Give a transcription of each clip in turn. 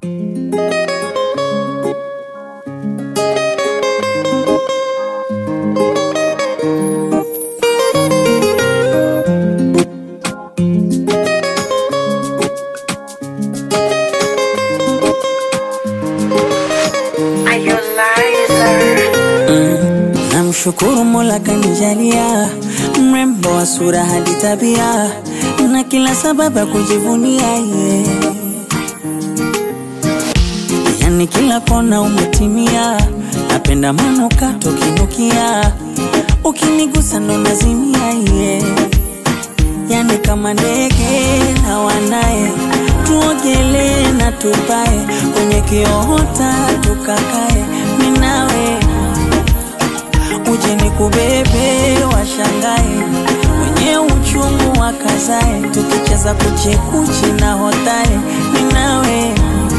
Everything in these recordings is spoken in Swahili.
Namshukuru Mola kanijalia mrembo wa sura hadi tabia na kila sababu ya kujivunia yeah. Yani kila kona umetimia, napenda manukato kinukia, ukinigusa ndo nazimia yeah. Yani kama ndege na wanaye, tuogelee na tupae kwenye kiota tukakae, minawe uje ni kubebe washangae, wenye uchungu wakazae, tukicheza kuchekuchi na hotae, minawe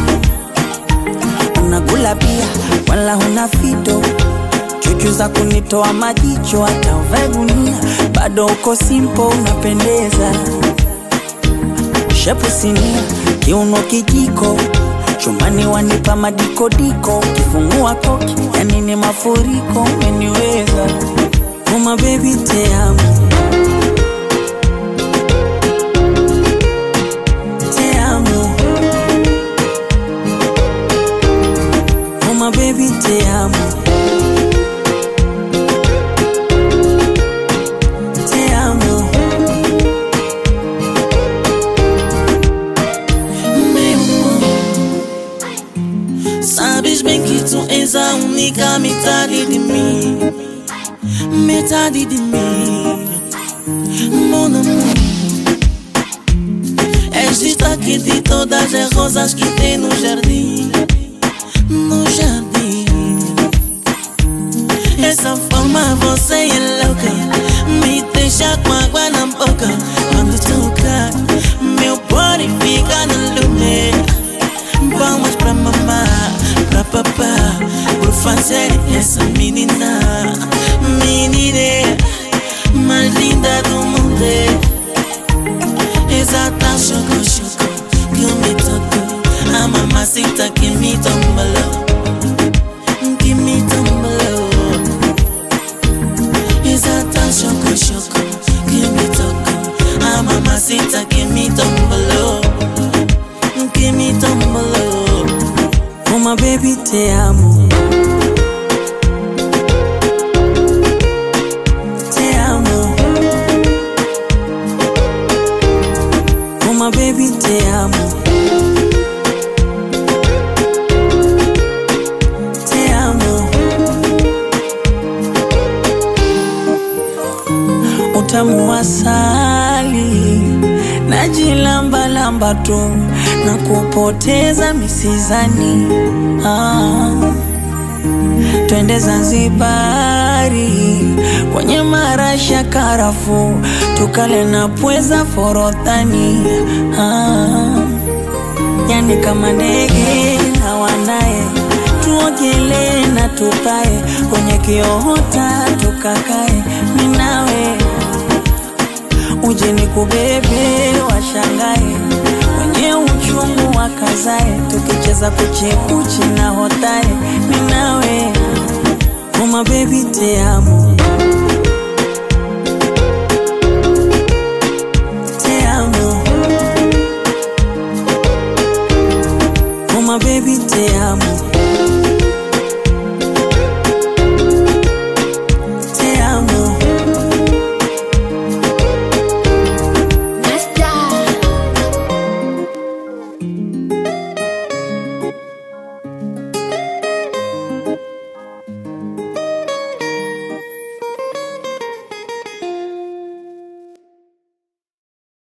unakula pia wala huna fito chuchu za kunitoa majicho, hata uvae gunia bado uko simpo, unapendeza shepu sinia, kiuno kijiko chumbani wanipa madikodiko, kifungua koki yani ni mafuriko, umeniweza uma baby te amo te amo uma baby te amo te amo Sabes bem que tu és a única metade de mim Metade de mim Mon amor És destaque de todas as rosas que tem no jardim No jardim Essa forma você é louca Me deixa com água na boca Quando toca Meu body fica no lume Vamos pra mamá, pra papá Por fazer essa menina Menina mais linda do mundo Exata choco choco Que me tocou A mamacita que me tombalou Que me tombalou Exata choco choco Que me tocou A mamacita que me tombalou Que me tombalou uma baby te amo te amo uma baby te amo te amo utamu wa asali najilambalamba tu na kupoteza misizani ah. Twende Zanzibari kwenye marasha karafu, tukale na pweza forodhani ah. Yani kama ndege na wanaye, tuogelee na tupae kwenye kiota tukakae, minawe uje ni kubebe washangae, wenye uchungu wakazae, tukicheza kuchekuchi na hotae, minawe uma baby te amo te amo uma baby te amo